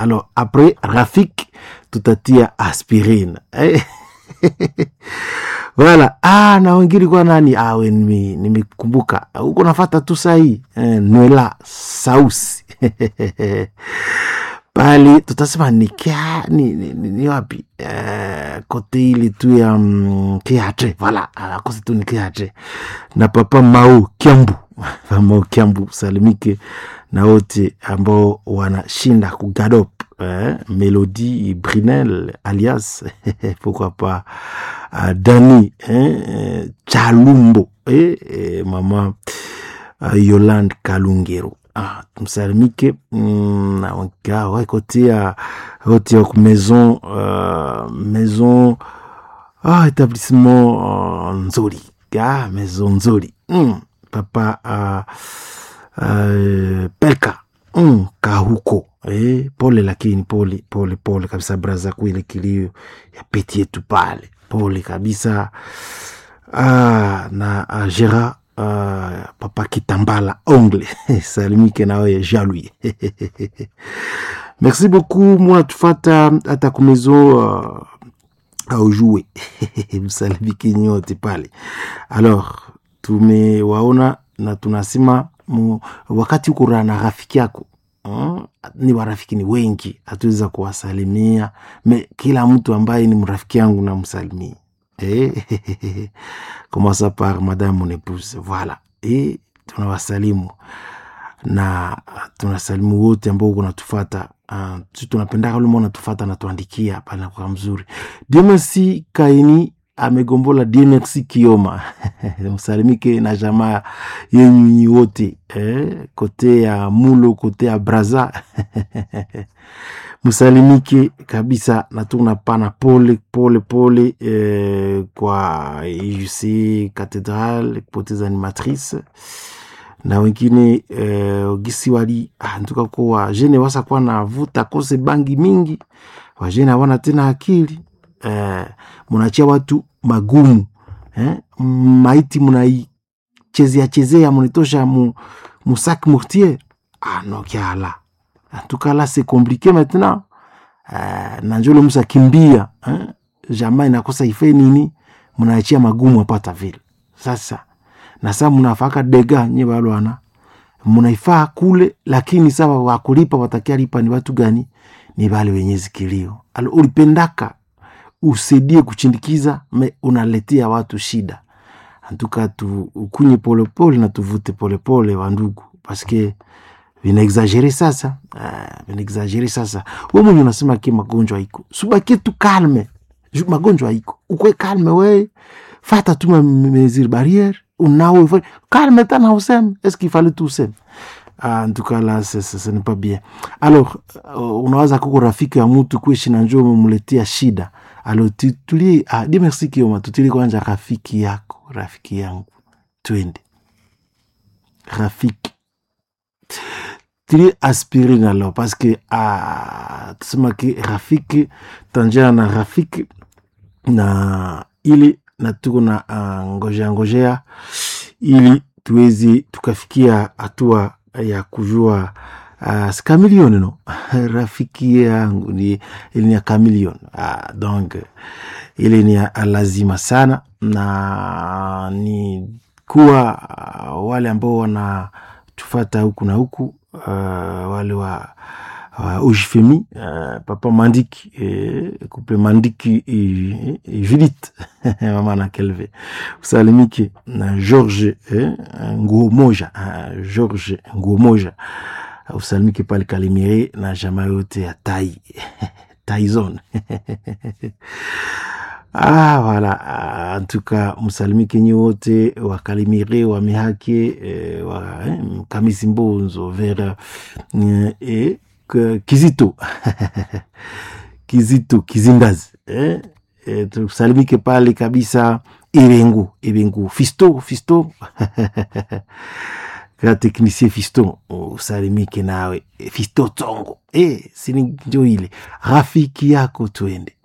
alors après rafik tutatia aspirine eh? wala ah, na wengine kwa nani awe nime- nimekumbuka huko nafata tu sahii eh, nwela sausi pale tutasema ni, kia, ni, ni, ni, ni wapi eh, kote ili tu ya mm, kiatre vala akose tu ni kiatre na papa mau kiambu Papa mau kiambu salimike na wote ambao wanashinda kugadop eh, melodi brinel alias pourquoi pas uh, dani eh, eh, chalumbo eh, eh, mama uh, yolande kalungero ah, msalimike mm, na waka wakotia wote wa maison uh, maison ah, établissement uh, nzuri ah, maison nzuri mm, papa uh, uh, pelka mm, kahuko eh, pole lakini pole pole pole kabisa braza kuile kilio ya peti yetu pale pole kabisa ah, na uh, gera uh, papa kitambala ongle salimike nawe jalui merci beaucoup mwana tufata hata kumezo uh, aujue msalimike nyote pale alors tumewaona na tunasema mu, wakati uko na rafiki yako mm, ni warafiki ni wengi hatuweza kuwasalimia me kila mtu ambaye ni mrafiki yangu namsalimia eh, commença par madame mon épouse voilà eh, tunawasalimu na tunasalimu wote ambao uko natufata uh, tunapendaka luma natufata natuandikia pale nakuwa mzuri Dieu merci kaini amegombola Dieu merci kioma msalimike na jamaa yenyu nyi wote eh, kote ya mulo kote ya braza msalimike kabisa na tunapana pole pole pole eh, kwa UC Cathedral kupoteza animatrice na wengine eh, gisi wali ah, ntuka kuwa jene wasa kuwa na vuta kose bangi mingi wajene hawana tena akili eh, munachia watu magumu eh, maiti munaichezea chezea munitosha mu, musak mortier ah, no kiala en tout cas là c'est compliqué maintenant euh, na njolo musa kimbia eh? jamaa inakosa ife nini mnaachia magumu apata vile sasa na saa mnafaka dega nye balwana mnaifaa kule lakini sawa wakulipa watakia lipa ni watu gani ni bale wenye zikilio alo ulipendaka usaidie kuchindikiza me unaletea watu shida antuka tu ukunye polepole na tuvute polepole wandugu paske vinaexagere sasa uh, vinaexagere sasa we mwenye unasema ki magonjwa iko subakie tu kalme Ju- magonjwa iko ukwe kalme we fata tu ma- mesure barriere unawe fa- kalme tana useme est ce qu'il fallait tout useme Ah, en tout cas là ce, ce, ce n'est pas bien alors uh, unawaza kuko rafiki ya mtu kuishi na njoo umemletea shida alo tu- tulie ah, di merci kioma tutilie kwanza rafiki yako rafiki yangu twende rafiki tili aspirine alors parce que ah, tusema ki rafiki tanjana na rafiki na ili na tuko na uh, ngojea ngojea ili tuwezi tukafikia hatua ya kujua uh, skamilioni no rafiki yangu ni ili ni ya kamilion uh, donc ili ni ya lazima sana na ni kuwa uh, wale ambao wanatufata huku na huku uh, wale wa uh, ujifemi uh, papa mandiki eh, couple mandiki eh, eh, judith mama na kelve usalimike na george eh, nguo moja uh, george nguo moja usalimike pale kalimire na jamaa yote ya tai taizon Ah, voilà. Ah, en tout cas, msalimike nyi wote wakalimire wamihake eh, wa, eh, kamisi mbonzo vera eh, eh, k- kizito kizito kizindazi eh, eh, tusalimike pale kabisa irengu irengu fisto fisto ka teknisie fisto usalimike nawe fisto tongo eh, sini njo ile rafiki yako twende